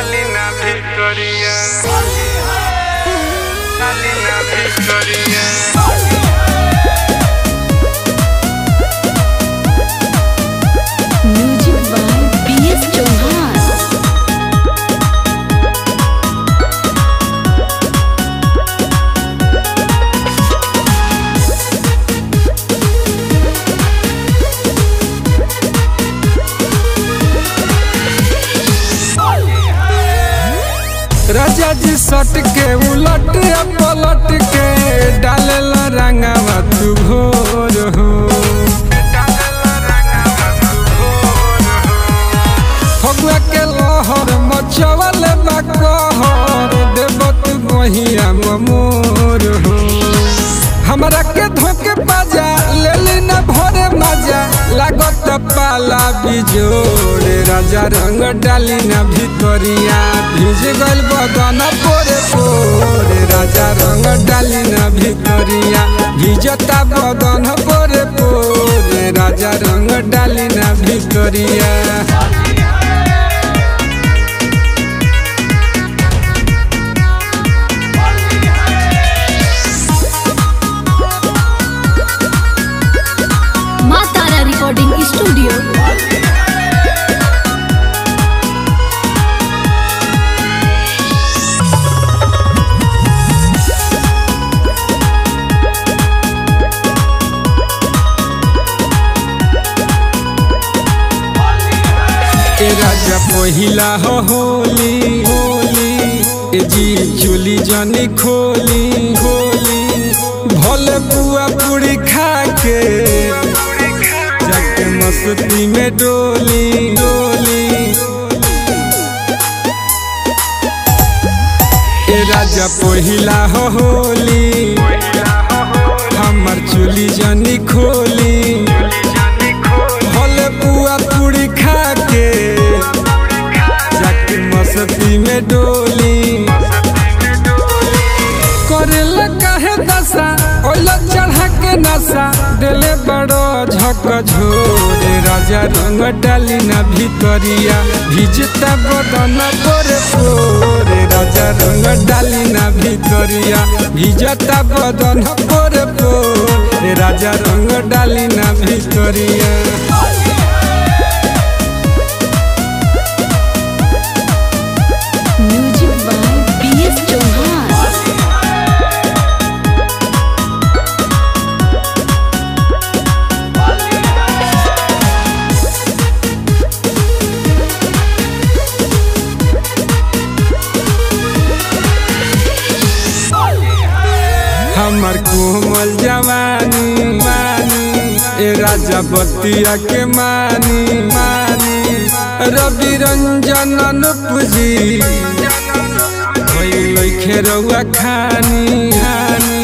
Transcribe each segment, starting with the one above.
Salina Victoria. Salina Victoria. Music by B S Chauhan राजा जी सट के उलट पलट के डालेला रंगावा तू भोर हो फगुआ के लहर मचवल बा कहर देव तू गहिया मोर हो हमरा के धोके बाजा लेली न भरे मजा लागत पाला बिजोड़ राजा रंग डाली न भितरिया भिज गल बदन पोरे पोरे राजा रंग डाली न भितरिया भिजता बदन पोरे पोरे राजा रंग डाली न भितरिया माँ तारा रिकॉर्डिंग स्टूडियो ए राजा पहिला हो होली होली ए जी चोली जानी खोली खोली भले पुआ पूरी खा के जाके मस्ती में डोली डोली ए राजा पहिला हो होली हमर चोली जानी खोली भले पुआ पूरी खा के जाके मस्ती में डोली करेला काहे दशा ओला चढ़ा के नशा दिले बड़ो झक झोरे राजा रंग डाली ना भितरिया भिजता बदन पोरे पोरे राजा रंग डाली ना भितरिया भिजता बदन पोरे पोरे राजा रंग डाली ना भितरिया music by B S Chauhan हमर कोमल जवानी मानी ए राजा बतिया के मानी मानी रवि रंजन अनुपजी लैखे रउआ खानी खानी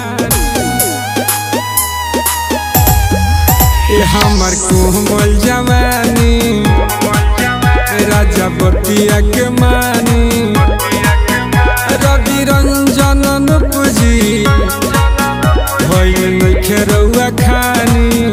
ए हमर कोमल जवानी ए राजा बतिया के मानी रवि रंजन अनुपजी भइल नइखे रउआ खानी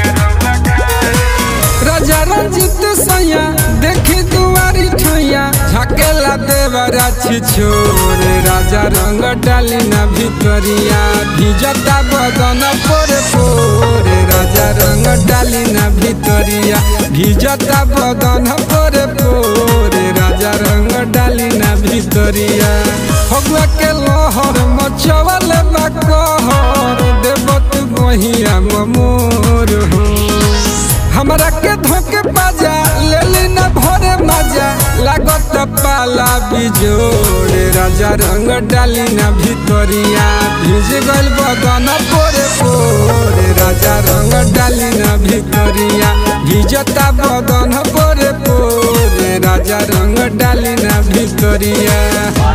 राजा रंजित सैया देखी दुआरी ठैया झकेला देवरा छी छोरे राजा रंग डाली ना भितरिया भिजता बदन पोरे पोरे राजा रंग डाली ना भितरिया भिजता बदन पोरे पोरे राजा रंग डाली ना भितरिया फगुआ के लहर मचवल बा कहर देवत गहिया मोर हो हमरा के धोके बाजा लेली न भरे मजा लागत पाला बिजोड़े राजा रंग डाली ना भितरिया भिज गल बदन पोरे पोरे राजा रंग डाली ना भितरिया भिजता बदन पोरे पोरे राजा रंग डाली ना भितरिया